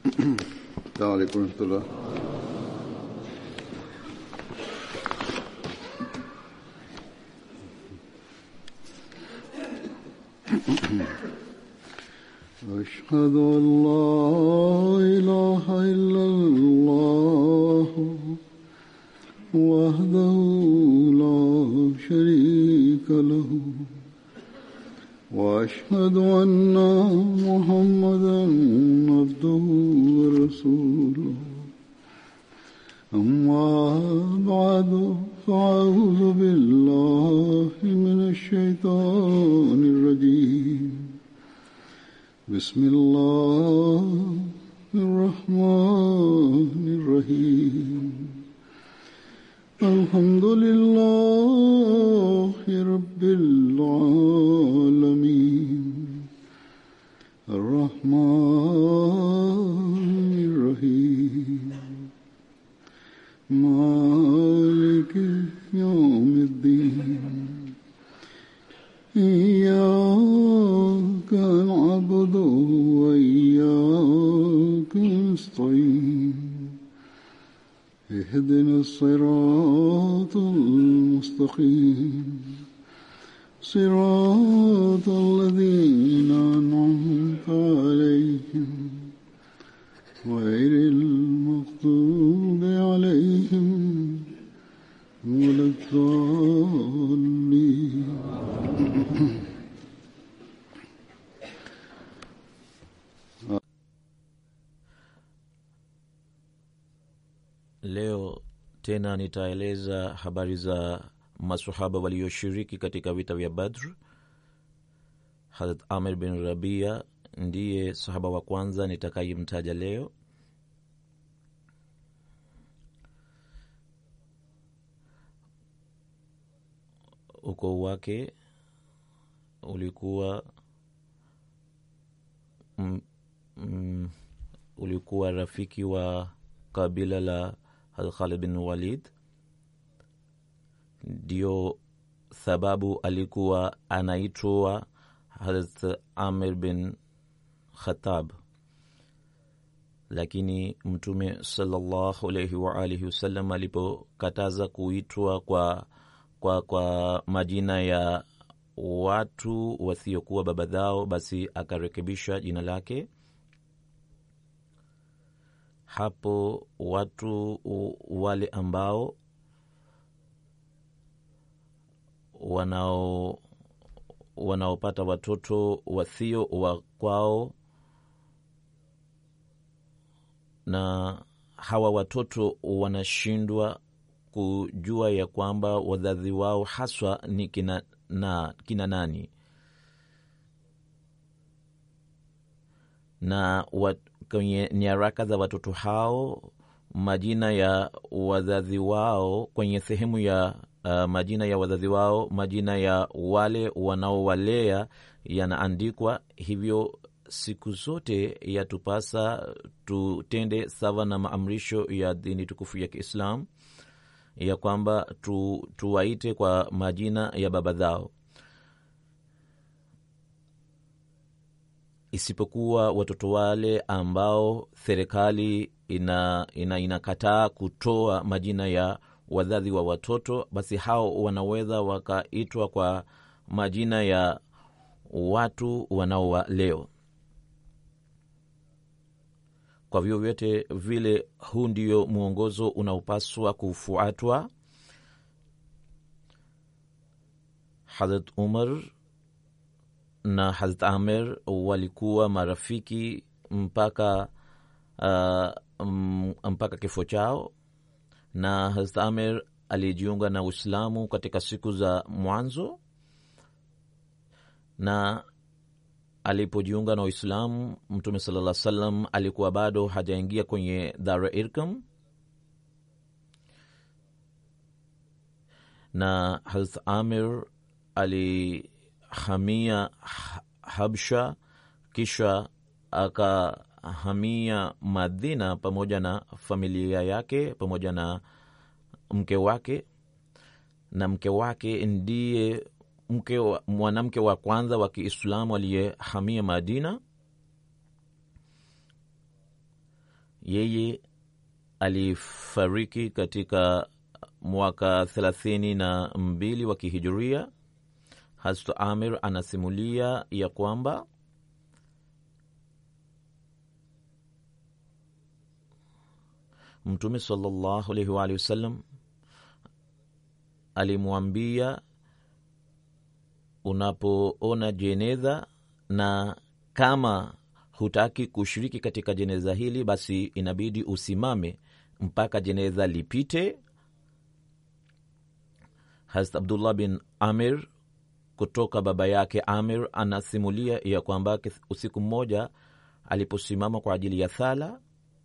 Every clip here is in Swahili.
السلام عليكم ورحمة الله أشهد أن لا إله إلا الله وحده لا شريك له وأشهد أن محمدا عبده ورسوله أما بعد فأعوذ بالله من الشيطان الرجيم بسم الله الرحمن الرحيم الحمد لله رب العالمين الرحمن الرحيم مالك يوم الدين إياك نعبد وإياك نستعين اهدنا الصراط المستقيم صراط الذين أنعمت عليهم غير المغضوب عليهم ولا الضالين Leo tena nitaeleza habari za masahaba walioshiriki katika vita vya Badr. Hazrat Amir bin Rabia ndiye sahaba wa kwanza nitakayemtaja leo. Ukoo wake ulikuwa mm, mm, ulikuwa rafiki wa kabila la Khalid bin Walid. Ndio sababu alikuwa anaitwa Hazrat Amir bin Khatab, lakini Mtume sallallahu alaihi wa alihi wasallam alipokataza kuitwa kwa, kwa, kwa majina ya watu wasiokuwa baba zao, basi akarekebisha jina lake hapo watu wale ambao wanao wanaopata watoto wasio wa kwao na hawa watoto wanashindwa kujua ya kwamba wazazi wao haswa ni kina, na, kina nani na wat, kwenye nyaraka za watoto hao majina ya wazazi wao kwenye sehemu ya uh, majina ya wazazi wao majina ya wale wanaowalea yanaandikwa hivyo siku zote yatupasa tutende sawa na maamrisho ya dini tukufu ya kiislam ya kwamba tu, tuwaite kwa majina ya baba zao isipokuwa watoto wale ambao serikali ina, ina, inakataa kutoa majina ya wazazi wa watoto, basi hao wanaweza wakaitwa kwa majina ya watu wanaowaleo. Kwa vyovyote vile, huu ndio mwongozo unaopaswa kufuatwa. Hazrat Umar na Hazrat Amir walikuwa marafiki mpaka uh, mpaka kifo chao, na Hazrat Amir alijiunga na Uislamu katika siku za mwanzo, na alipojiunga na Uislamu Mtume sallallahu alaihi wasallam alikuwa bado hajaingia kwenye Dara Irkam, na Hazrat Amir ali hamia Habsha, kisha akahamia Madina pamoja na familia yake pamoja na mke wake, na mke wake ndiye mke wa, mwanamke wa kwanza wa Kiislamu aliyehamia Madina, yeye alifariki katika mwaka thelathini na mbili wa kihijuria. Hazrat Amir anasimulia ya kwamba Mtume sallallahu alaihi waalihi wasallam alimwambia, unapoona jeneza na kama hutaki kushiriki katika jeneza hili, basi inabidi usimame mpaka jeneza lipite. Hazrat Abdullah bin Amir kutoka baba yake Amir anasimulia ya kwamba usiku mmoja aliposimama kwa ajili ya sala,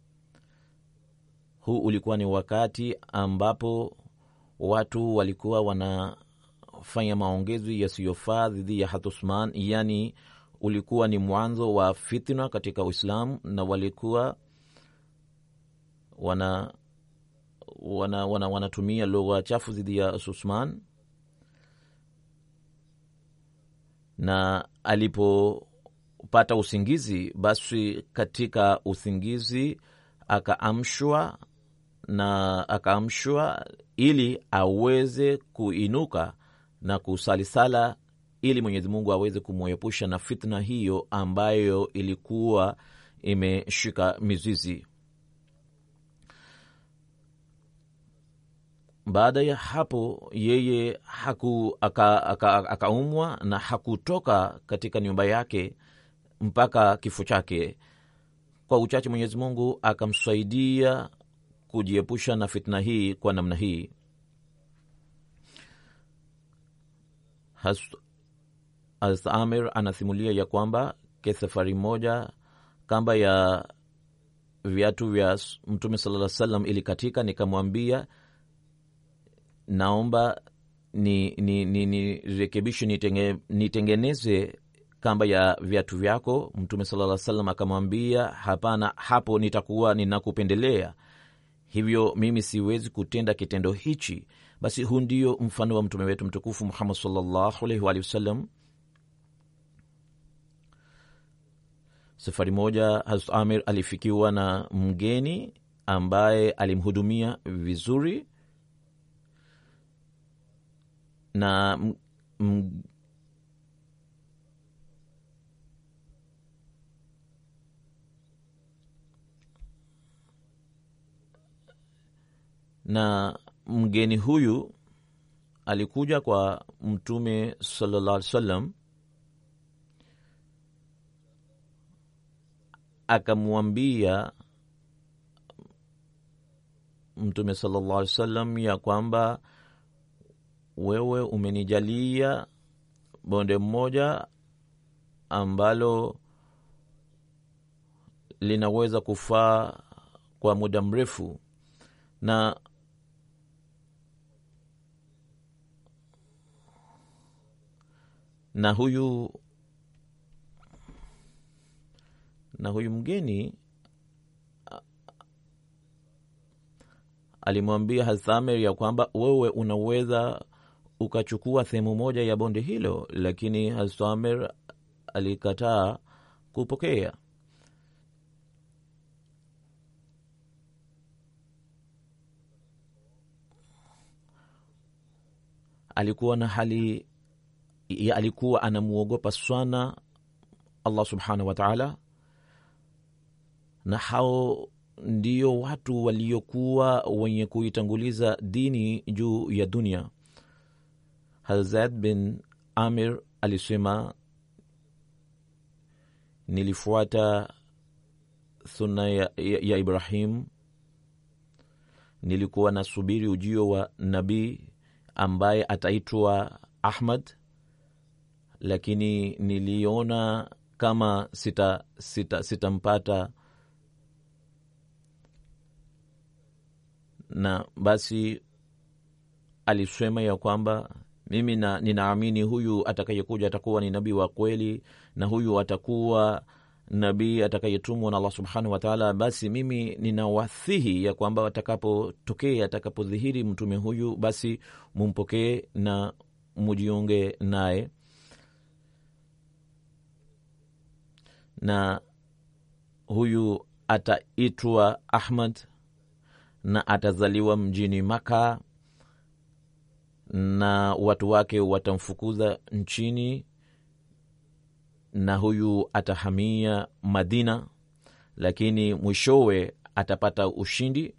huu ulikuwa ni wakati ambapo watu walikuwa wanafanya maongezi yasiyofaa dhidi ya Hathusman, yani ulikuwa ni mwanzo wa fitna katika Uislamu na walikuwa wana wanatumia wana, wana lugha chafu dhidi ya Usman, na alipopata usingizi, basi katika usingizi akaamshwa na akaamshwa ili aweze kuinuka na kusali sala ili Mwenyezi Mungu aweze kumwepusha na fitna hiyo ambayo ilikuwa imeshika mizizi. Baada ya hapo yeye haku akaumwa aka, aka na hakutoka katika nyumba yake mpaka kifo chake. Kwa uchache Mwenyezi Mungu akamsaidia kujiepusha na fitna hii kwa namna hii. Hazrat Amir anasimulia ya kwamba ke safari moja kamba ya viatu vya Mtume sallallahu alaihi wasallam ilikatika, nikamwambia naomba nirekebishe ni, ni, nitenge, nitengeneze kamba ya viatu vyako. Mtume sallallahu alaihi wasallam akamwambia hapana, hapo nitakuwa ninakupendelea, hivyo mimi siwezi kutenda kitendo hichi. Basi huu ndio mfano wa mtume wetu mtukufu Muhammad sallallahu alaihi wa sallam. Safari moja Hazrat Amir alifikiwa na mgeni ambaye alimhudumia vizuri na m, na mgeni huyu alikuja kwa Mtume sallallahu alaihi wasallam akamwambia Mtume sallallahu alaihi wasallam ya kwamba wewe umenijalia bonde mmoja ambalo linaweza kufaa kwa muda mrefu na na huyu na huyu mgeni alimwambia Hathamer ya kwamba wewe unaweza ukachukua sehemu moja ya bonde hilo, lakini Hathamer alikataa kupokea. Alikuwa na hali ya alikuwa anamwogopa sana Allah subhanahu wa taala, na hao ndio watu waliokuwa wenye kuitanguliza dini juu ya dunia. Hazrat bin Amir alisema, nilifuata sunna ya, ya, ya Ibrahim. Nilikuwa nasubiri ujio wa nabii ambaye ataitwa Ahmad, lakini niliona kama sitampata sita, sita na basi alisema ya kwamba mimi na, ninaamini huyu atakayekuja atakuwa ni nabii wa kweli, na huyu atakuwa nabii atakayetumwa na Allah subhanahu wa taala. Basi mimi ninawathihi ya kwamba atakapotokea, atakapodhihiri mtume huyu, basi mumpokee na mujiunge naye. Na huyu ataitwa Ahmad na atazaliwa mjini Maka na watu wake watamfukuza nchini, na huyu atahamia Madina, lakini mwishowe atapata ushindi.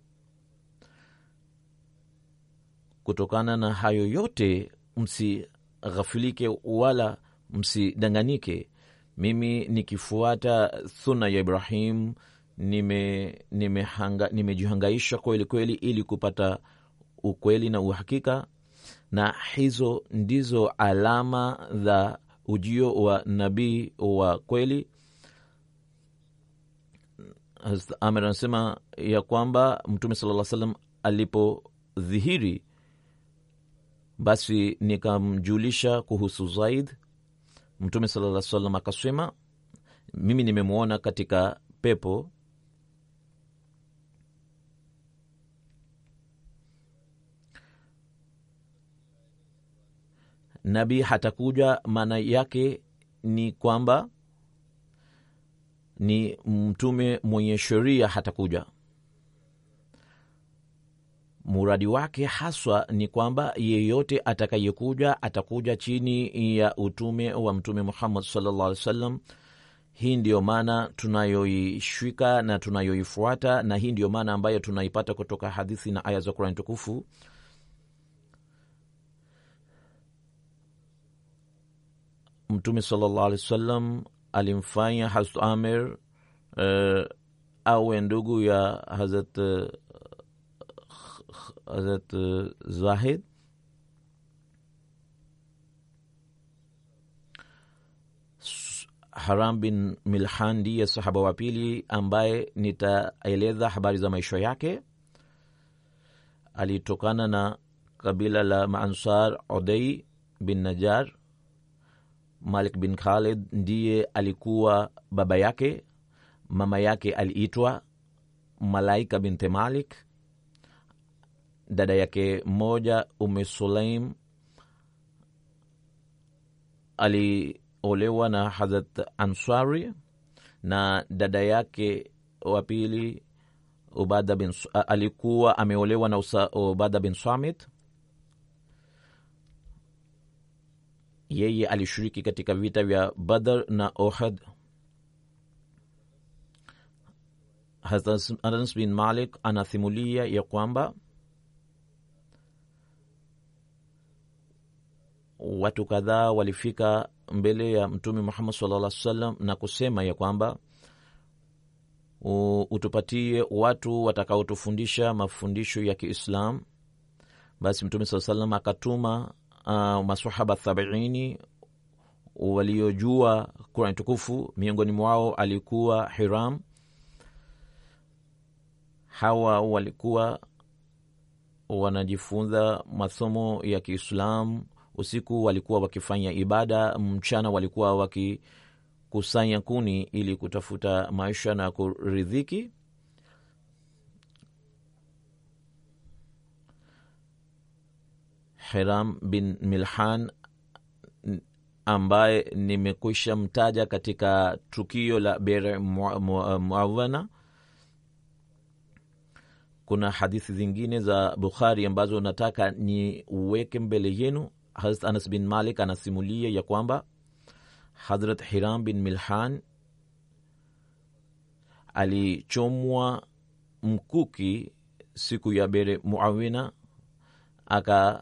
Kutokana na hayo yote, msighafilike wala msidanganyike. Mimi nikifuata suna ya Ibrahim nimejihangaisha nime kweli kweli ili kupata ukweli na uhakika, na hizo ndizo alama za ujio wa nabii wa kweli. Amr anasema ya kwamba Mtume sallallahu alaihi wasallam alipodhihiri, basi nikamjulisha kuhusu Zaid. Mtume sallallahu alaihi wasallam akasema, mimi nimemwona katika pepo nabii hatakuja. Maana yake ni kwamba ni mtume mwenye sheria hatakuja. Muradi wake haswa ni kwamba yeyote atakayekuja atakuja chini ya utume wa Mtume Muhammad sallallahu alaihi wasallam. Hii ndiyo maana tunayoishika na tunayoifuata, na hii ndiyo maana ambayo tunaipata kutoka hadithi na aya za Qurani tukufu. Mtume sallallahu alaihi wasallam alimfanya Hazrat Amir uh, awe ndugu ya Hazrat uh, Hazrat uh, Zahid Haram bin Milhan ndiye sahaba wa pili ambaye nitaeleza habari za maisha yake. Alitokana na kabila la Maansar. Odei bin Najar Malik bin Khalid ndiye alikuwa baba yake. Mama yake aliitwa Malaika binti Malik. Dada yake mmoja Ume Sulaim aliolewa na Hazrat Ansari, na dada yake wa pili Ubada bin, alikuwa ameolewa na Ubada bin Samit. Yeye alishiriki katika vita vya Badr na Ohad. Anas bin Malik anathimulia ya kwamba watu kadhaa walifika mbele ya Mtume Muhammad sallallahu alaihi wasallam na kusema ya kwamba utupatie watu watakaotufundisha mafundisho ya Kiislam. Basi Mtume saa salam akatuma uh, masahaba thabiini waliojua Qurani tukufu. Miongoni mwao alikuwa Hiram. Hawa walikuwa wanajifunza masomo ya Kiislamu. Usiku walikuwa wakifanya ibada, mchana walikuwa wakikusanya kuni ili kutafuta maisha na kuridhiki. Hiram bin Milhan ambaye nimekwisha mtaja katika tukio la Bere Muawana. Kuna hadithi zingine za Bukhari ambazo nataka ni uweke mbele yenu. Hazrat Anas bin Malik anasimulia ya kwamba Hazrat Hiram bin Milhan alichomwa mkuki siku ya Bere Muawina, aka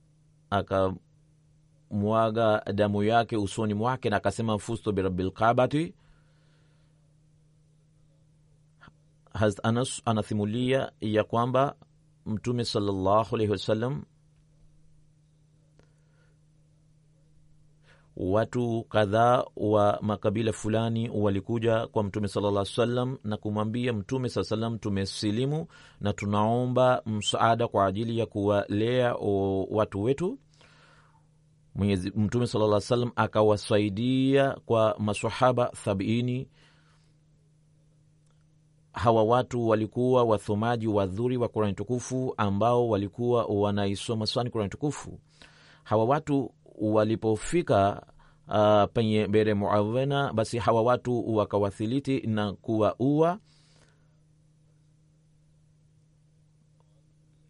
akamwaga damu yake usoni mwake na akasema fusto birabil kabati. Hazrat Anas anathimulia ya kwamba Mtume sallallahu alaihi wasallam watu kadhaa wa makabila fulani walikuja kwa Mtume sallallahu alaihi wasallam na kumwambia Mtume saa salam, tumesilimu na tunaomba msaada kwa ajili ya kuwalea watu wetu. Mwenyezi Mtume sallallahu alaihi wasallam akawasaidia kwa masahaba thabiini. Hawa watu walikuwa wathomaji wadhuri wa Qurani tukufu ambao walikuwa wanaisoma sana Qurani tukufu. Hawa watu walipofika uh, penye Bere Muawena, basi hawa watu wakawathiliti na kuwaua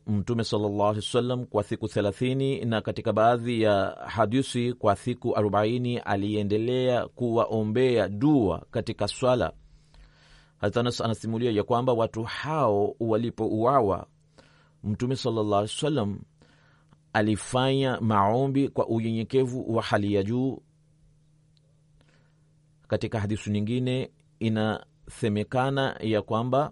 mtume sallallahu alaihi wasallam kwa siku thelathini na katika baadhi ya hadisi kwa siku arobaini aliendelea kuwaombea dua katika swala hata anas anasimulia ya kwamba watu hao walipouawa mtume sallallahu alaihi wasallam alifanya maombi kwa unyenyekevu wa hali ya juu katika hadisu nyingine inasemekana ya kwamba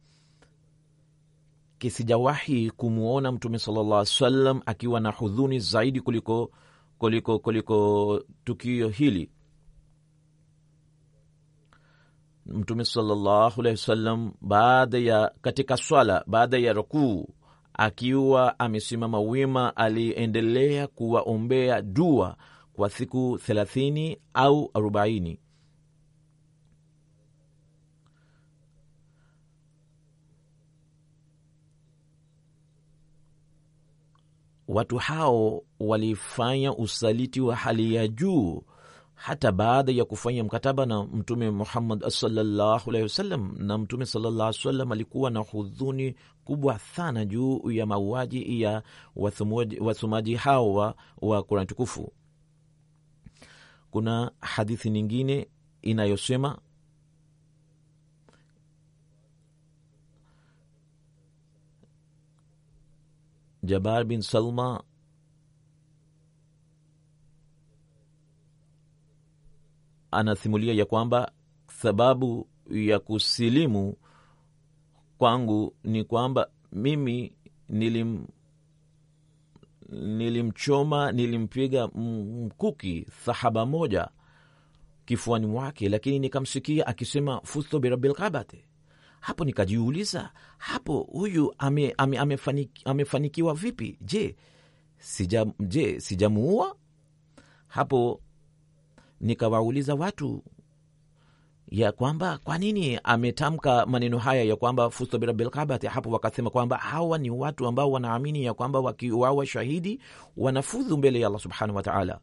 kisijawahi kumwona mtume sallallahu alaihi wasallam akiwa na hudhuni zaidi kuliko kuliko kuliko tukio hili mtume sallallahu alaihi wasallam baada ya katika swala baada ya rukuu akiwa amesimama wima aliendelea kuwaombea dua kwa siku thelathini au arobaini watu hao walifanya usaliti wa hali ya juu hata baada ya kufanya mkataba na mtume muhammad sallallahu alaihi wasallam na mtume sallallahu alaihi wasallam alikuwa na hudhuni kubwa sana juu ya mauaji ya wasomaji hao wa, wa kurani tukufu kuna hadithi nyingine inayosema jabar bin salma anathimulia ya kwamba sababu ya kusilimu kwangu ni kwamba mimi nilim nilimchoma nilimpiga mkuki sahaba moja kifuani mwake lakini nikamsikia akisema fusto birabilkabate hapo nikajiuliza hapo huyu ame, ame, amefaniki, amefanikiwa vipi je sija, je sijamuua hapo nikawauliza watu ya kwamba kwa nini ametamka maneno haya ya kwamba fusto birabilkabati hapo wakasema kwamba hawa ni watu ambao wanaamini ya kwamba wakiuawa shahidi wanafudhu mbele ya allah subhanahu wataala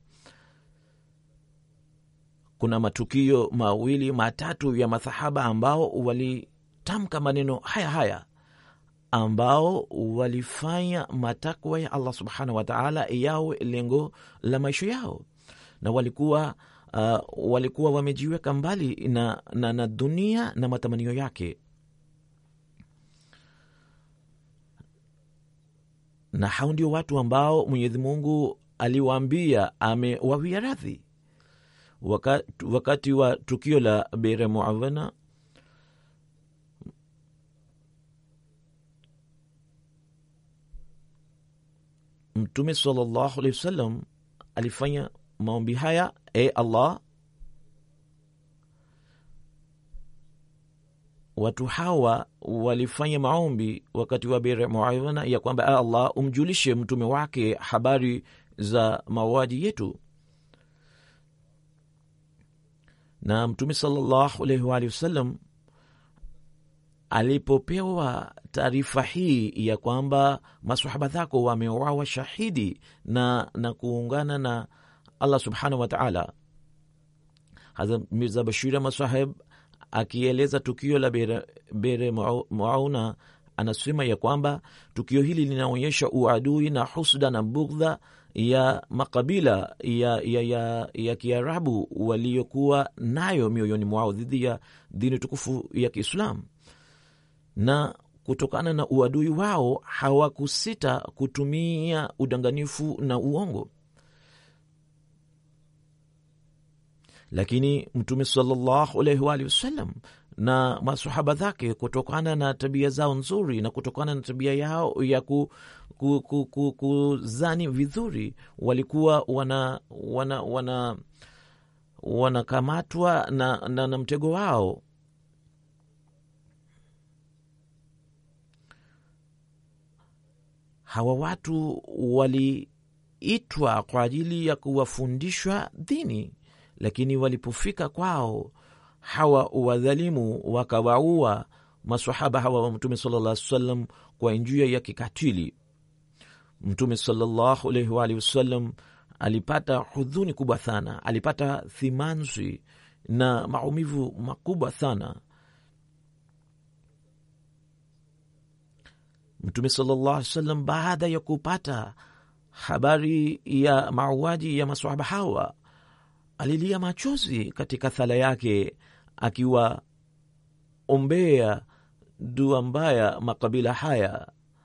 kuna matukio mawili matatu ya masahaba ambao walitamka maneno haya haya ambao walifanya matakwa ya allah subhanahu wataala yawe lengo la maisha yao na walikuwa uh, walikuwa wamejiweka mbali na, na, na dunia na matamanio yake na hao ndio watu ambao mwenyezi mungu aliwaambia amewawia radhi wakati, wakati wa tukio la bere muawana mtume salllahu alehi wasallam alifanya maombi haya e allah watu hawa walifanya maombi wakati wa bere muawana ya kwamba e allah umjulishe mtume wake habari za mauaji yetu na mtume salallahu alaihi waalihi wasallam alipopewa taarifa hii ya kwamba masahaba zako wameuawa shahidi na, na kuungana na allah subhanahu wataala hadha mirza bashira masahib akieleza tukio la bere, bere muauna anasema ya kwamba tukio hili linaonyesha uadui na husda na bugdha ya makabila ya, ya, ya, ya kiarabu waliokuwa nayo mioyoni mwao dhidi ya dini tukufu ya kiislam na kutokana na uadui wao hawakusita kutumia udanganifu na uongo lakini mtume salallahu alaihi waalihi wasallam na masahaba zake kutokana na tabia zao nzuri na kutokana na tabia yao ya ku, ku, ku, ku, kuzani vizuri walikuwa wana wana wana wanakamatwa na, na, na mtego wao hawa watu waliitwa kwa ajili ya kuwafundishwa dini lakini walipofika kwao hawa wadhalimu wakawaua masahaba hawa wa mtume sallallahu alaihi wasallam kwa njia ya kikatili mtume sallallahu alaihi waalihi wasallam alipata hudhuni kubwa sana alipata thimanzi na maumivu makubwa sana Mtume sallallahu alaihi wasallam baada ya kupata habari ya mauaji ya maswahaba hawa alilia machozi katika sala yake akiwaombea dua mbaya makabila haya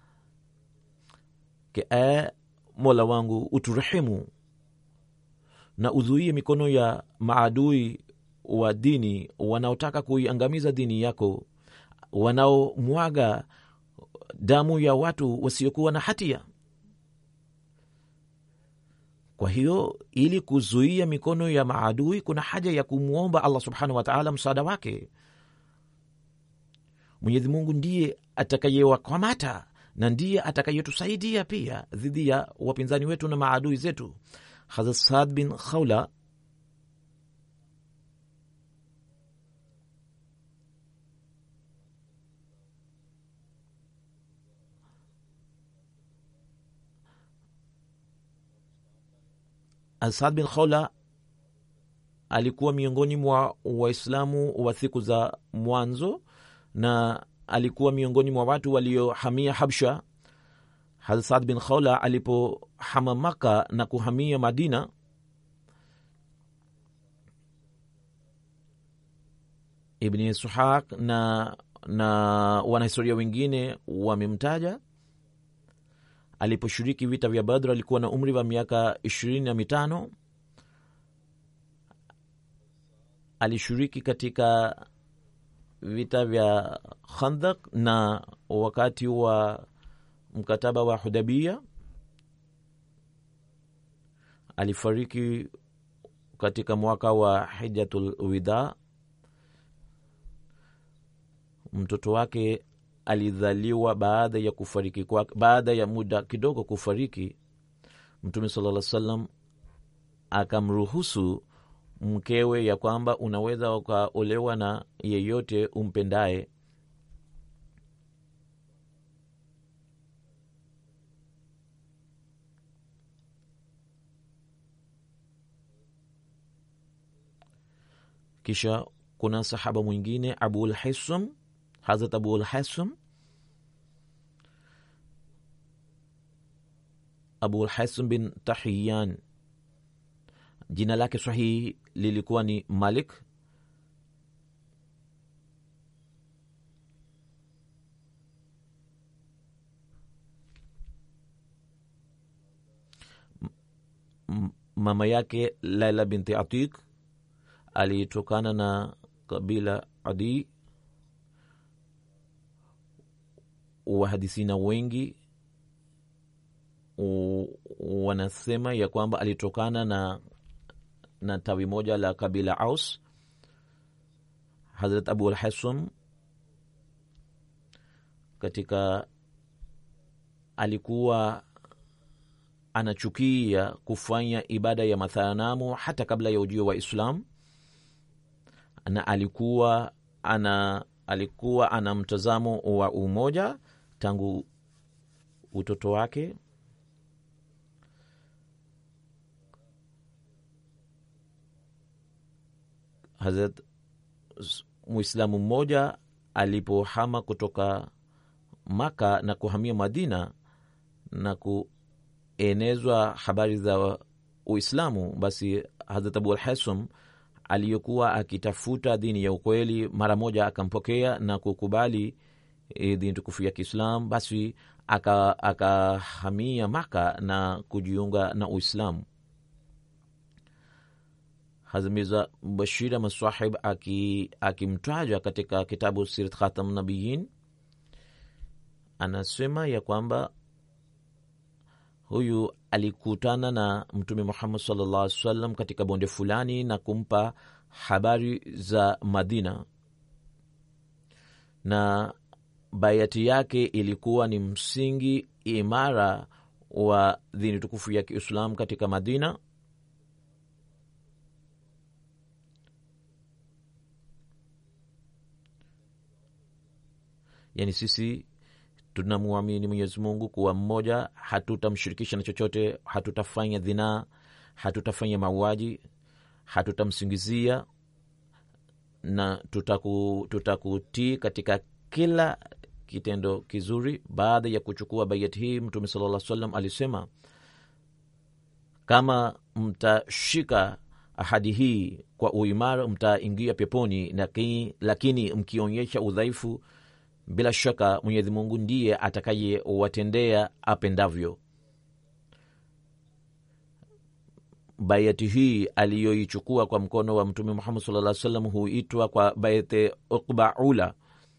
ke e mola wangu uturehemu na udhuie mikono ya maadui wa dini wanaotaka kuiangamiza dini yako wanaomwaga damu ya watu wasiokuwa na hatia kwa hiyo ili kuzuia mikono ya maadui kuna haja ya kumwomba allah subhanahu wataala msaada wake mwenyezi mungu ndiye atakayewakwamata na ndiye atakayetusaidia pia dhidi ya wapinzani wetu na maadui zetu hadrat saad bin khaula Asad bin Khola alikuwa miongoni mwa Waislamu wa siku za mwanzo na alikuwa miongoni mwa watu waliohamia Habsha. Hasad bin Khola alipohama Maka na kuhamia Madina, Ibni Suhaq na, na wanahistoria wengine wamemtaja aliposhiriki vita vya Badr alikuwa na umri wa miaka ishirini na mitano. Alishiriki katika vita vya Khandak na wakati wa mkataba wa Hudabia alifariki katika mwaka wa Hijatul Wida. Mtoto wake alidhaliwa baada ya kufariki kwa, baada ya muda kidogo kufariki, Mtume sallallahu alaihi wasallam akamruhusu mkewe ya kwamba unaweza ukaolewa na yeyote umpendaye. Kisha kuna sahaba mwingine Abul Hisam, Hazrat Abul Hisam Abul Hasm bin Tahiyan, jina lake sahihi lilikuwa ni Malik. Mama yake Laila binti Atik alitokana na kabila Adi. Wahadisina wengi wanasema ya kwamba alitokana na, na tawi moja la kabila Aus. Hazrat Abu Alhasam katika alikuwa anachukia kufanya ibada ya mathanamu hata kabla ya ujio wa Islam, na alikuwa ana alikuwa ana mtazamo wa umoja tangu utoto wake. Hazrat Muislamu mmoja alipohama kutoka Maka na kuhamia Madina na kuenezwa habari za Uislamu, basi Hazrat Abu Alhasam aliyokuwa akitafuta dini ya ukweli mara moja akampokea na kukubali e, dini tukufu ya Kiislam. Basi akahamia aka Maka na kujiunga na Uislamu. Hazmiza Bashir Masahib akimtaja aki katika kitabu Sirat Khatam Nabiyin anasema ya kwamba huyu alikutana na Mtume Muhammad sallallahu alaihi wasallam katika bonde fulani na kumpa habari za Madina, na bayati yake ilikuwa ni msingi imara wa dini tukufu ya Kiislam katika Madina. Yani sisi tunamwamini Mwenyezi Mungu kuwa mmoja, hatutamshirikisha na chochote, hatutafanya dhinaa, hatutafanya mauaji, hatutamsingizia na tutaku, tutakutii katika kila kitendo kizuri baada ya kuchukua baiati hii mtume sala lla salam alisema kama mtashika ahadi hii kwa uimara mtaingia peponi lakini, lakini mkionyesha udhaifu bila shaka mwenyezi mungu ndiye atakayewatendea apendavyo bayati hii aliyoichukua kwa mkono wa mtume muhammad sallallahu alaihi wasallam huitwa kwa bayate ukba ula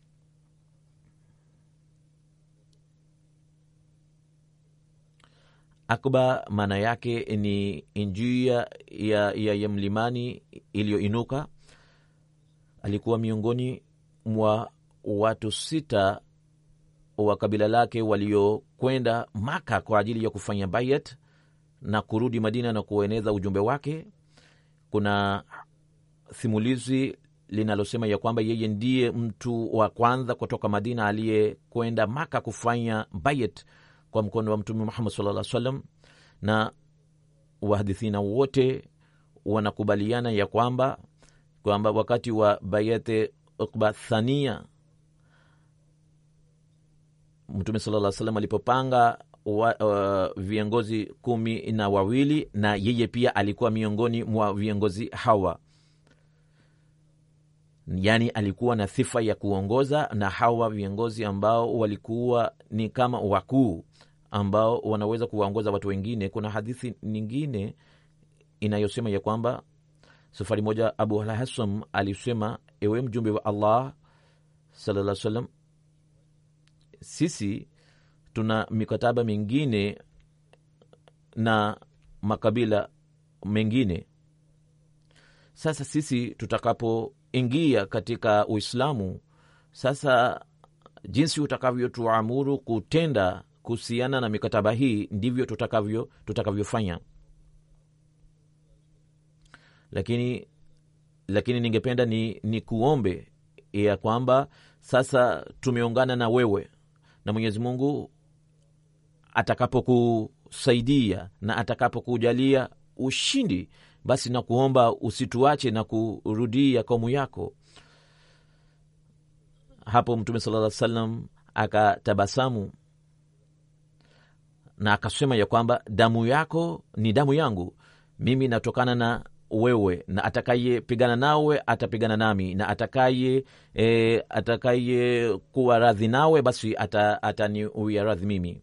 akba maana yake ni njia ya, ya, ya mlimani iliyoinuka alikuwa miongoni mwa watu sita wa kabila lake waliokwenda maka kwa ajili ya kufanya bayat na kurudi madina na kueneza ujumbe wake kuna simulizi linalosema ya kwamba yeye ndiye mtu wa kwanza kutoka madina aliyekwenda maka kufanya bayat kwa mkono wa mtume muhammad sallallahu alaihi wasallam na wahadithina wote wanakubaliana ya kwamba kwamba wakati wa bayate ukba thania mtume sallallahu alaihi wasallam alipopanga wa, uh, viongozi kumi na wawili na yeye pia alikuwa miongoni mwa viongozi hawa yaani alikuwa na sifa ya kuongoza na hawa viongozi ambao walikuwa ni kama wakuu ambao wanaweza kuwaongoza watu wengine kuna hadithi nyingine inayosema ya kwamba safari moja abu alhasam alisema ewe mjumbe wa allah salaa salam sisi tuna mikataba mingine na makabila mengine sasa sisi tutakapoingia katika uislamu sasa jinsi utakavyotuamuru kutenda kuhusiana na mikataba hii ndivyo tutakavyo tutakavyofanya lakini lakini ningependa ni, ni kuombe ya kwamba sasa tumeungana na wewe na mwenyezi mungu atakapokusaidia na atakapokujalia ushindi basi na kuomba usituache na kurudia kaumu yako hapo mtume sala lla salam akatabasamu na akasema ya kwamba damu yako ni damu yangu mimi natokana na wewe na atakayepigana nawe atapigana nami na atakaye e, atakaye kuwa radhi nawe basi ataniuya ata radhi mimi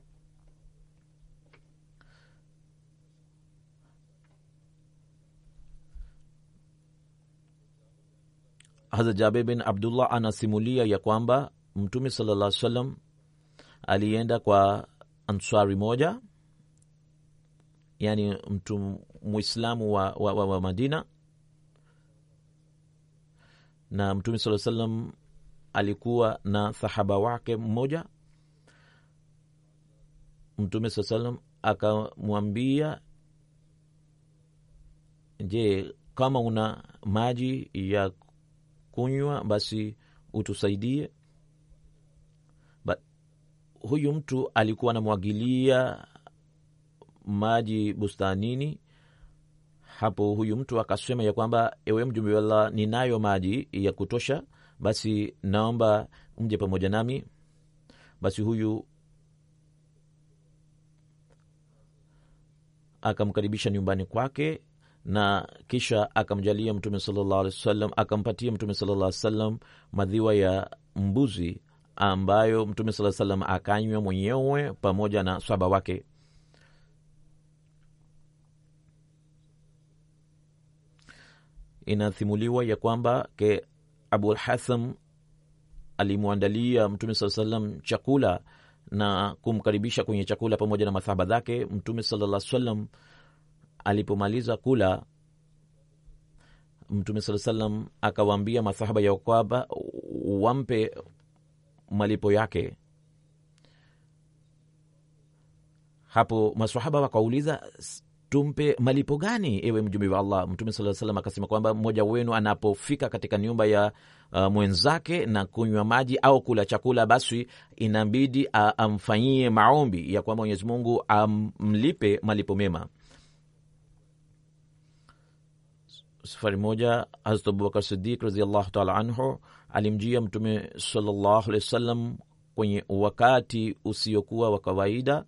hazrat jaber bin abdullah anasimulia ya kwamba mtume salalla salam alienda kwa answari moja yani mtu mwislamu wa, wa, wa, wa madina na mtume saa salam alikuwa na sahaba wake mmoja mtume saa salam akamwambia je kama una maji ya kunywa basi utusaidie But, huyu mtu alikuwa anamwagilia maji bustanini hapo huyu mtu akasema ya kwamba ewe mjumbe wallah ninayo maji ya kutosha basi naomba mje pamoja nami basi huyu akamkaribisha nyumbani kwake na kisha akamjalia mtume salllah alih wasallam akampatia mtume salllah alih wasallam madhiwa ya mbuzi ambayo mtume saa salam akanywa mwenyewe pamoja na swaba wake inathimuliwa ya kwamba ke abulhatham alimwandalia mtume saa salam chakula na kumkaribisha kwenye chakula pamoja na mathaba zake mtume salalla salam alipomaliza kula mtume saa salam akawaambia masahaba ya kwamba wampe malipo yake hapo masahaba wakauliza tumpe malipo gani ewe mjumbe wa allah mtume saa salam akasema kwamba mmoja wenu anapofika katika nyumba ya uh, mwenzake na kunywa maji au kula chakula basi inabidi uh, amfanyie maombi ya kwamba mwenyezi mungu amlipe malipo mema safari moja hazrat abubakar sidik raziallahu taala anhu alimjia mtume salllahu alehi wasallam kwenye wakati usiokuwa wa kawaida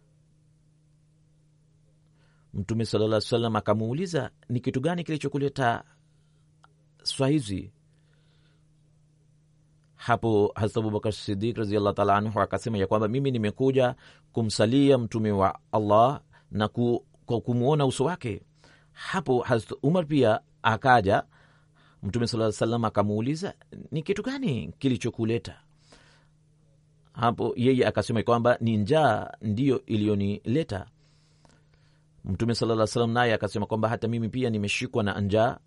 mtume sala lla salam akamuuliza ni kitu gani kilichokuleta swa hizi hapo harat abubakar sidik raziallah taala anhu akasema ya kwamba mimi nimekuja kumsalia mtume wa allah na ku, kumwona uso wake hapo harat umar pia akaja mtume saa salam akamuuliza ni kitu gani kilichokuleta hapo yeye akasema kwamba ni njaa ndiyo iliyonileta mtume salaa salam naye akasema kwamba hata mimi pia nimeshikwa na njaa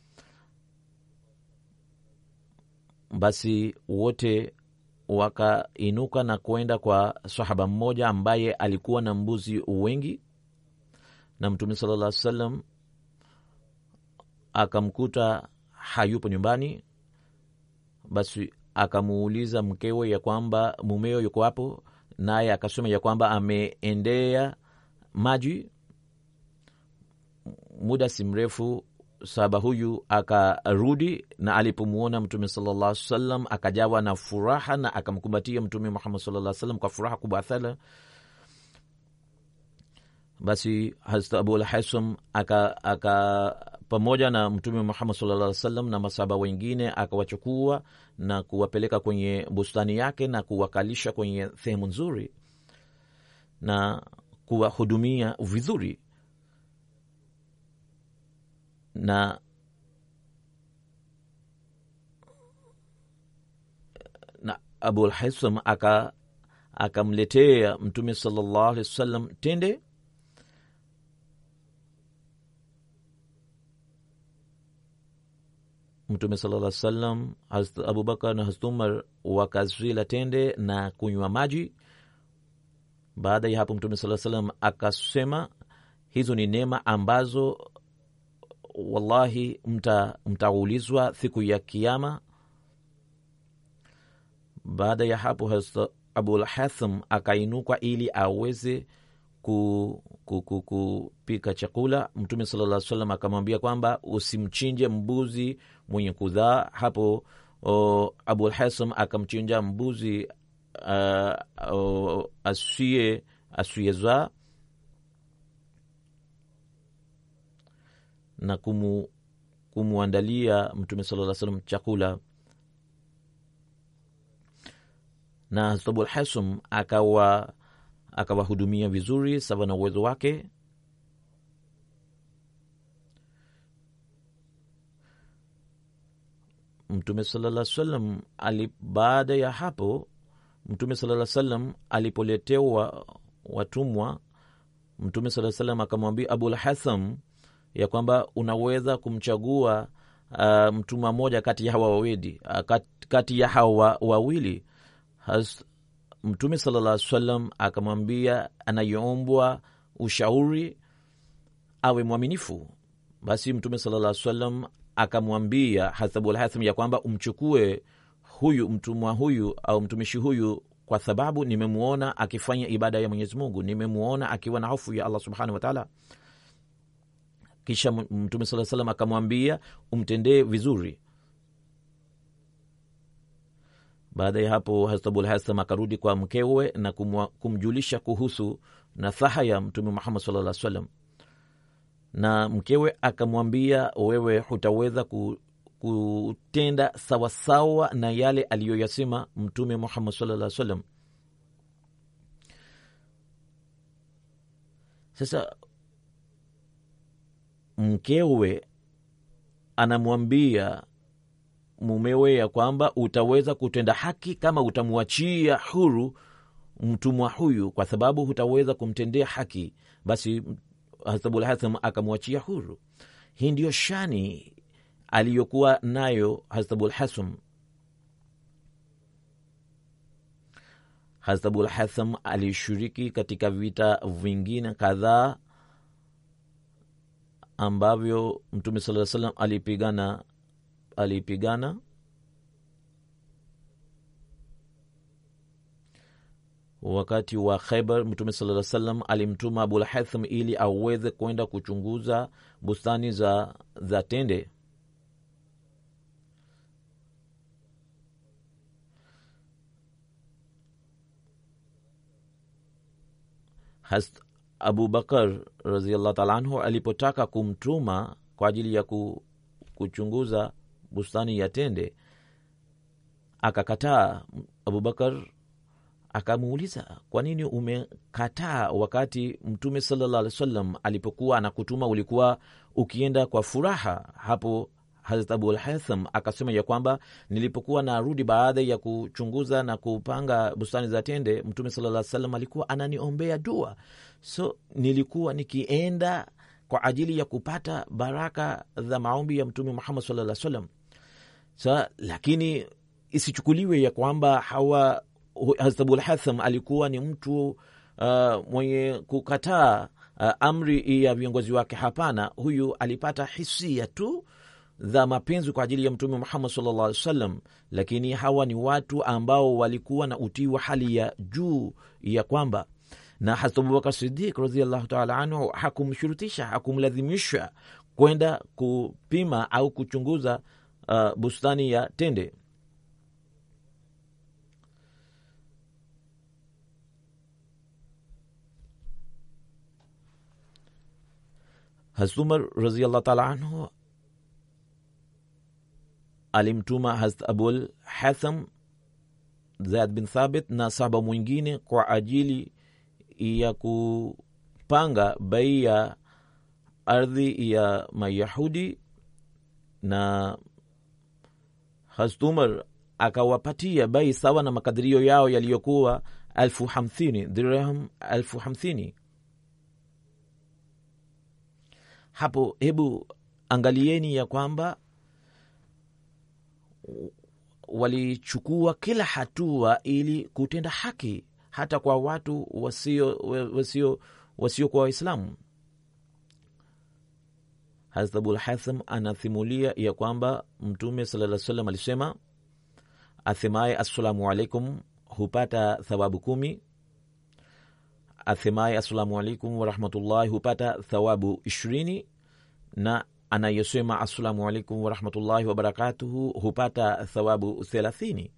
basi wote wakainuka na kwenda kwa sahaba mmoja ambaye alikuwa na mbuzi wengi na mtume salaa salam akamkuta hayupo nyumbani basi akamuuliza mkewe ya kwamba mumeo yuko hapo naye akasema ya kwamba ameendea maji muda si mrefu sahaba huyu akarudi na alipomwona mtume sallallahu salam akajawa na furaha na akamkumbatia mtume muhammad sallallahu salam kwa furaha kubwa thala basi hazrat abul hasam aka, aka pamoja na mtume muhammad sallallahu salam na masahaba wengine akawachukua na kuwapeleka kwenye bustani yake na kuwakalisha kwenye sehemu nzuri na kuwahudumia vizuri na na abul hasam aka akamletea mtume salallahu alehi wasallam tende mtume salaa salam abubakar na hazrat umar wakazila tende na kunywa maji baada ya hapo mtume saa salam akasema hizo ni neema ambazo wallahi mtaulizwa mta siku ya kiama baada ya hapo abul hatham akainukwa ili aweze ku, ku, ku, kupika chakula mtume salaa salam akamwambia kwamba usimchinje mbuzi mwenye kudhaa hapo abul hatham akamchinja mbuzi uh, uh, asiye asiyezaa na kumu, kumwandalia mtume sala salam chakula na hazrat abul hasam akawa akawahudumia vizuri sawa na uwezo wake mtume salaa salam baada ya hapo mtume salaa salam alipoletewa watumwa mtume saa salam akamwambia abul hatham ya kwamba unaweza kumchagua uh, mtumwa mmoja kati ya hawa wawili uh, kat, kati ya hawa wawili Has, mtume salalla salam akamwambia anayeombwa ushauri awe mwaminifu basi mtume salalla salam akamwambia hasabulhatham ya kwamba umchukue huyu mtumwa huyu au mtumishi huyu kwa sababu nimemwona akifanya ibada ya mwenyezi mungu nimemwona akiwa na hofu ya allah subhanahu wataala kisha mtume saa salam akamwambia umtendee vizuri baada ya hapo hazrat abulhasam akarudi kwa mkewe na kumwa, kumjulisha kuhusu nasaha ya mtume muhammad salaa salam na mkewe akamwambia wewe hutaweza ku, kutenda sawasawa na yale aliyoyasema mtume muhammad salaa salam sasa mkewe anamwambia mumewe ya kwamba utaweza kutenda haki kama utamwachia huru mtumwa huyu kwa sababu hutaweza kumtendea haki basi hasabulhatham akamwachia huru hii ndiyo shani aliyokuwa nayo hasabulhatham hasabulhatham alishiriki katika vita vingine kadhaa ambavyo mtume saa salam alipigana alipigana wakati wa khaibar mtume saa salam alimtuma abulhatham ili aweze kwenda kuchunguza bustani za, za tende Hast Abubakar raziallahu taala anhu alipotaka kumtuma kwa ajili ya kuchunguza bustani ya tende, akakataa. Abubakar akamuuliza, kwa nini umekataa wakati Mtume sallallahu alaihi wasallam alipokuwa anakutuma ulikuwa ukienda kwa furaha? Hapo Hazrat Abu Alhatham akasema ya kwamba nilipokuwa narudi baada ya kuchunguza na kupanga bustani za tende, Mtume sallallahu alaihi wasallam alikuwa ananiombea dua, so nilikuwa nikienda kwa ajili ya kupata baraka za maombi ya Mtume Muhammad sallallahu alaihi wasallam. So, lakini isichukuliwe ya kwamba hawa Hazrat Abu Alhatham alikuwa ni mtu uh, mwenye kukataa uh, amri ya viongozi wake. Hapana, huyu alipata hisia tu za mapenzi kwa ajili ya Mtume Muhammad sallallahu alaihi wasallam, lakini hawa ni watu ambao walikuwa na utii wa hali ya juu ya kwamba na Hazrat Abubakar Sidiq radhiallahu taala anhu hakumshurutisha, hakumlazimisha kwenda kupima au kuchunguza uh, bustani ya tende. Hazrat Umar radhiallahu taala anhu alimtuma Hazrat Abul Hatham Zaid bin Thabit na sahaba mwingine kwa ajili ya kupanga bei ya ardhi ya Mayahudi, na Hazrat Umar akawapatia bei sawa na makadirio yao yaliyokuwa elfu hamsini dirham elfu hamsini. Hapo hebu angalieni ya kwamba walichukua kila hatua ili kutenda haki hata kwa watu wasio wasio wasio kwa Waislamu. Hazrat Abul Hatham anathimulia ya kwamba Mtume sallallahu alaihi wasallam alisema, athemaye assalamu alaikum hupata thawabu kumi, athemaye assalamu alaikum warahmatullahi hupata thawabu ishirini na anayesema assalamu alaikum warahmatullahi wabarakatuhu hupata thawabu thelathini.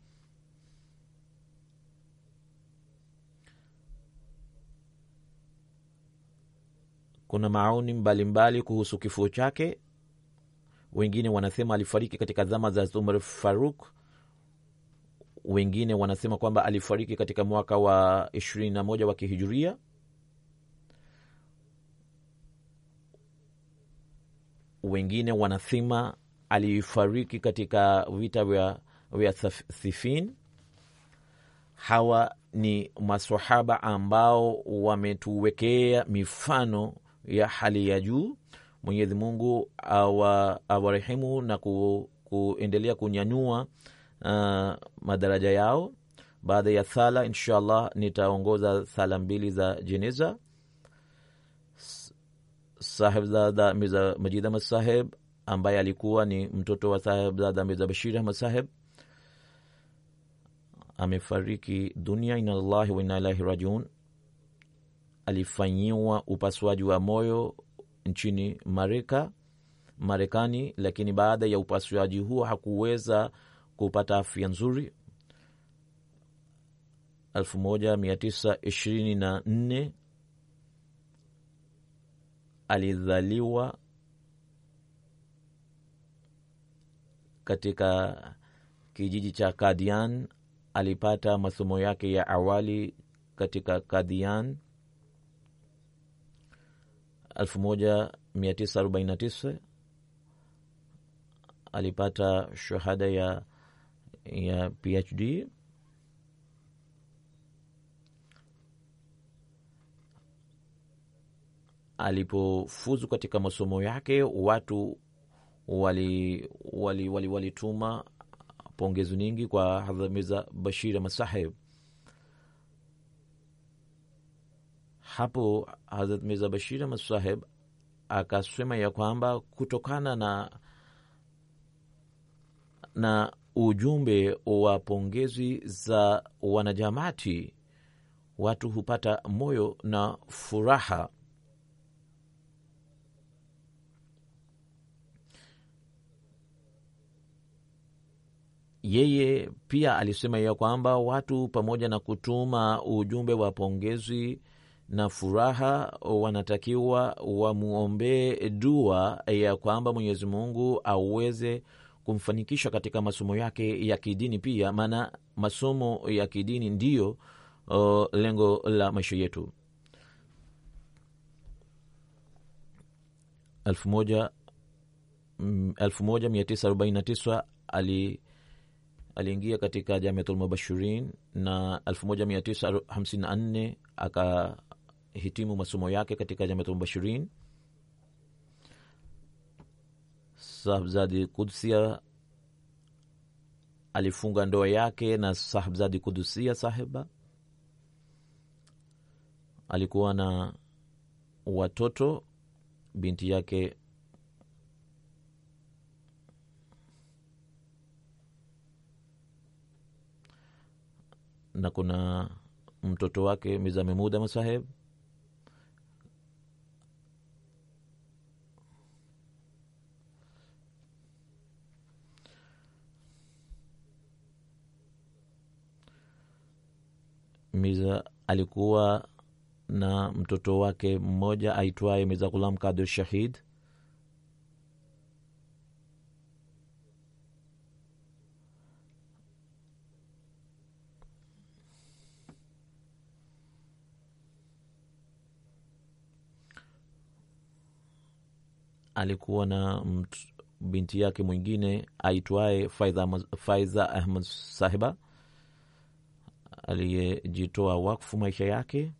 Kuna maoni mbalimbali kuhusu kifo chake. Wengine wanasema alifariki katika zama za Umar Faruk, wengine wanasema kwamba alifariki katika mwaka wa ishirini na moja wa kihijuria. Wengine wanasema alifariki katika vita vya, vya Siffin. Hawa ni masahaba ambao wametuwekea mifano ya hali ya juu. Mwenyezi Mungu awarehemu na ku, kuendelea kunyanyua uh, madaraja yao. Baada ya sala, insha allah nitaongoza sala mbili za jeneza. Sahebzada Mirza Majid Ahmad Saheb ambaye alikuwa ni mtoto wa Sahebzada Mirza Bashir Ahmad Saheb amefariki dunia. Inna lillahi wa inna ilaihi rajiun. Alifanyiwa upasuaji wa moyo nchini Mareka, Marekani, lakini baada ya upasuaji huo hakuweza kupata afya nzuri. elfu moja mia tisa ishirini na nne alizaliwa katika kijiji cha Kadian. Alipata masomo yake ya awali katika Kadian 1949 alipata shahada ya, ya PhD. Alipofuzu katika masomo yake, watu walituma wali, wali, wali pongezi nyingi kwa Hadhrat Mirza Bashir Ahmad Saheb. Hapo Hadhrat Mirza Bashir Ahmad Saheb akasema ya kwamba kutokana na na ujumbe wa pongezi za wanajamati, watu hupata moyo na furaha. Yeye pia alisema ya kwamba watu pamoja na kutuma ujumbe wa pongezi na furaha wanatakiwa wamwombee dua ya kwamba mwenyezi mungu aweze kumfanikisha katika masomo yake ya kidini pia maana masomo ya kidini ndiyo uh, lengo la maisha yetu elfu moja mm, 1949 ali aliingia katika jamiatul mubashirin na 1954 akahitimu masomo yake katika jamiatul mubashirin sahbzadi kudsia alifunga ndoa yake na sahbzadi kudusia sahiba alikuwa na watoto binti yake na kuna mtoto wake miza memuda masaheb miza alikuwa na mtoto wake mmoja aitwaye miza ghulam kadir shahid alikuwa na mt, binti yake mwingine aitwaye faiza, faiza ahmad sahiba aliyejitoa wakfu maisha yake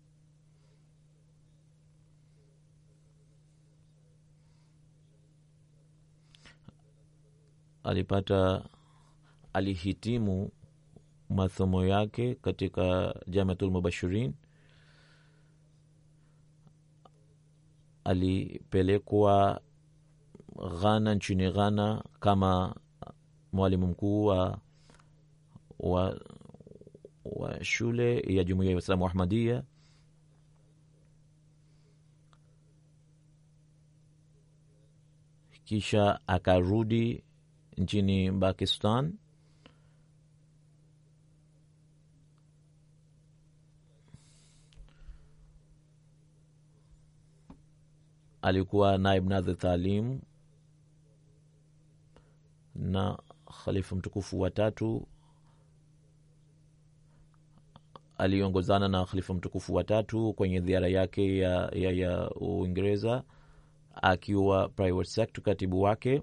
alipata alihitimu masomo yake katika jamiatul mubashirin alipelekwa ghana nchini ghana kama mwalimu mkuu wa, wa, wa shule ya jumuia ya waislamu wa ahmadia kisha akarudi nchini pakistan alikuwa naib nadhi talim na khalifa mtukufu watatu aliongozana na khalifa mtukufu watatu kwenye ziara yake ya, ya, ya uingereza akiwa private sector katibu wake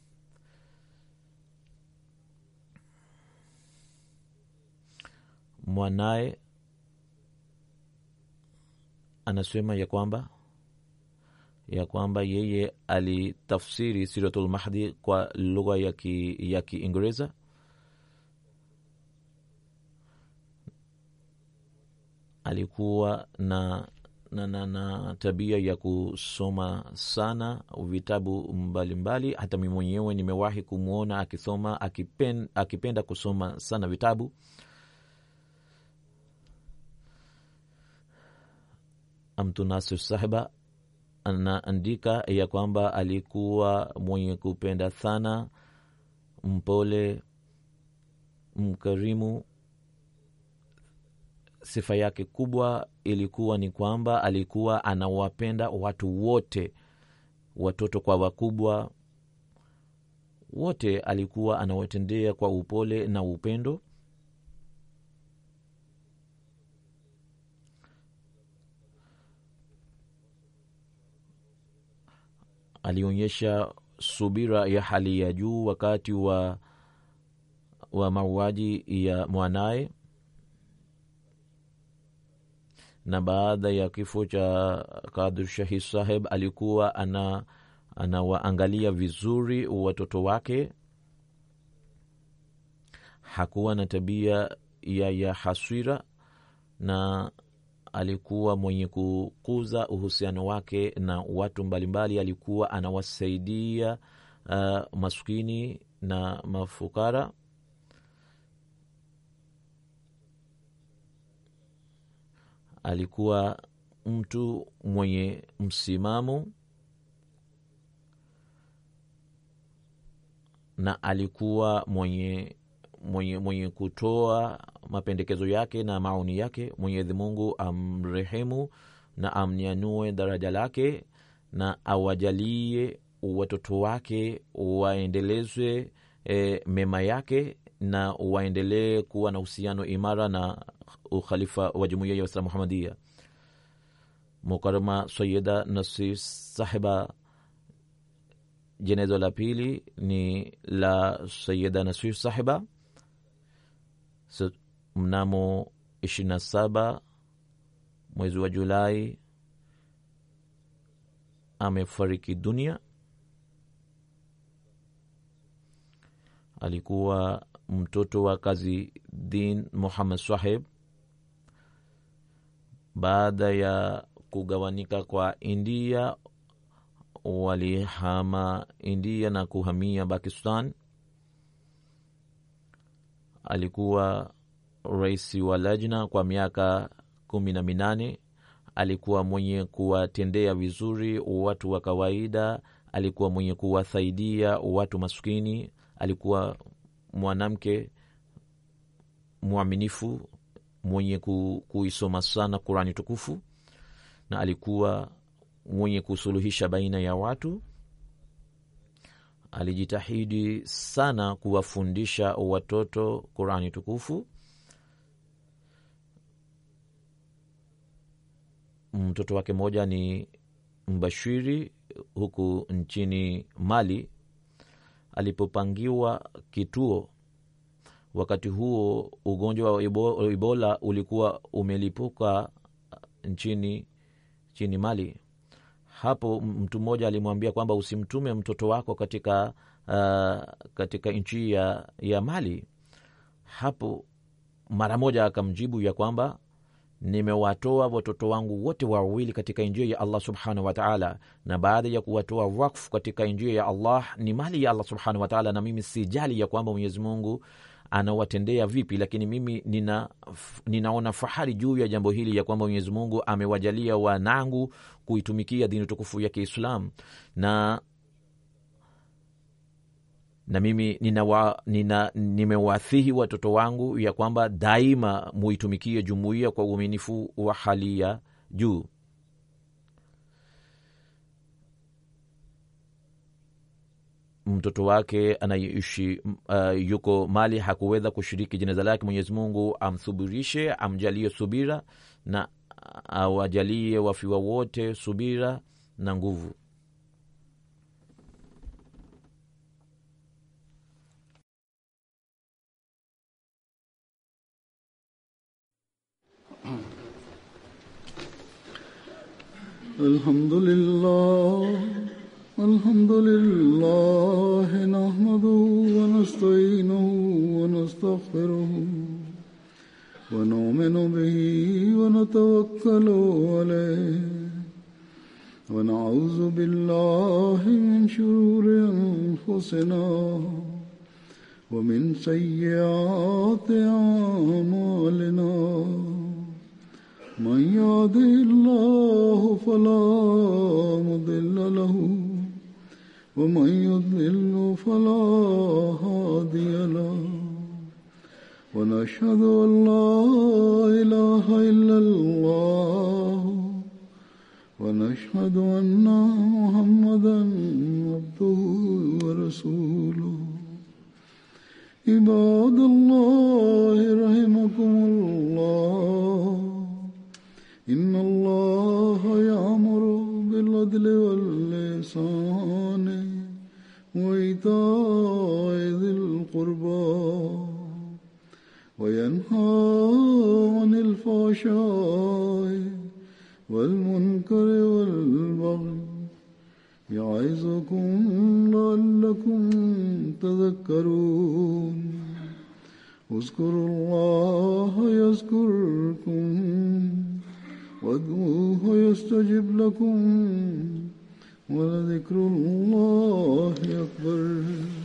mwanaye anasema ya kwamba ya kwamba yeye alitafsiri siratul mahdi kwa lugha ya ki, ya kiingereza alikuwa na na, na, na tabia ya kusoma sana vitabu mbalimbali mbali. hata mi mwenyewe nimewahi kumwona akisoma akipen, akipenda kusoma sana vitabu amtu nasir sahiba anaandika ya kwamba alikuwa mwenye kupenda sana mpole mkarimu sifa yake kubwa ilikuwa ni kwamba alikuwa anawapenda watu wote watoto kwa wakubwa wote alikuwa anawatendea kwa upole na upendo alionyesha subira ya hali ya juu wakati wa wa mauaji ya mwanaye na baada ya kifo cha kadir shahid saheb alikuwa ana anawaangalia vizuri watoto wake hakuwa na tabia ya, ya haswira na alikuwa mwenye kukuza uhusiano wake na watu mbalimbali alikuwa anawasaidia uh, maskini na mafukara alikuwa mtu mwenye msimamo na alikuwa mwenye mwenye, mwenye kutoa mapendekezo yake na maoni yake mwenyezi mungu amrehemu na amnyanyue daraja lake na awajalie watoto wake waendelezwe e, mema yake na waendelee kuwa na uhusiano imara na ukhalifa wa jumuiya ya waislamu muhamadia mukarama sayida nasir sahiba jenezo la pili ni la sayida nasir sahiba so, mnamo ishirini na saba mwezi wa julai amefariki dunia alikuwa mtoto wa kazi din muhammad sahib baada ya kugawanika kwa india walihama india na kuhamia pakistan alikuwa rais wa lajna kwa miaka kumi na minane alikuwa mwenye kuwatendea vizuri watu wa kawaida alikuwa mwenye kuwasaidia watu maskini alikuwa mwanamke mwaminifu mwenye ku, kuisoma sana qurani tukufu na alikuwa mwenye kusuluhisha baina ya watu alijitahidi sana kuwafundisha watoto qurani tukufu mtoto wake mmoja ni mbashiri huku nchini mali alipopangiwa kituo wakati huo ugonjwa wa ebola ulikuwa umelipuka nchini nchini mali hapo mtu mmoja alimwambia kwamba usimtume mtoto wako katika uh, katika nchi ya, ya mali hapo mara moja akamjibu ya kwamba nimewatoa watoto wangu wote wawili katika njia ya allah subhanahu wataala na baada ya kuwatoa wakfu katika njia ya allah ni mali ya allah subhanahu wataala na mimi sijali ya kwamba mwenyezi mungu anawatendea vipi lakini mimi nina, ninaona fahari juu ya jambo hili ya kwamba mwenyezi mungu amewajalia wanangu kuitumikia dini tukufu ya kiislam na na mimi nina nina, nimewathihi watoto wangu ya kwamba daima muitumikie jumuiya kwa uaminifu wa hali ya juu mtoto wake anayeishi uh, yuko mali hakuweza kushiriki jeneza lake mwenyezi mungu amthuburishe amjalie subira na awajalie wafiwa wote subira na nguvu الحمد لله الحمد لله نحمده ونستعينه ونستغفره ونؤمن به ونتوكل عليه ونعوذ بالله من شرور انفسنا ومن سيئات اعمالنا من يهده الله فلا مضل له ومن يضلل فلا هادي له ونشهد ان لا اله الا الله ونشهد ان محمدا عبده ورسوله عباد الله رحمكم الله إن الله يأمر بالعدل واللسان وإيتاء ذي القربى وينهى عن الفحشاء والمنكر والبغي يعظكم لعلكم تذكرون اذكروا الله يذكركم وادعوه يستجب لكم ولذكر الله أكبر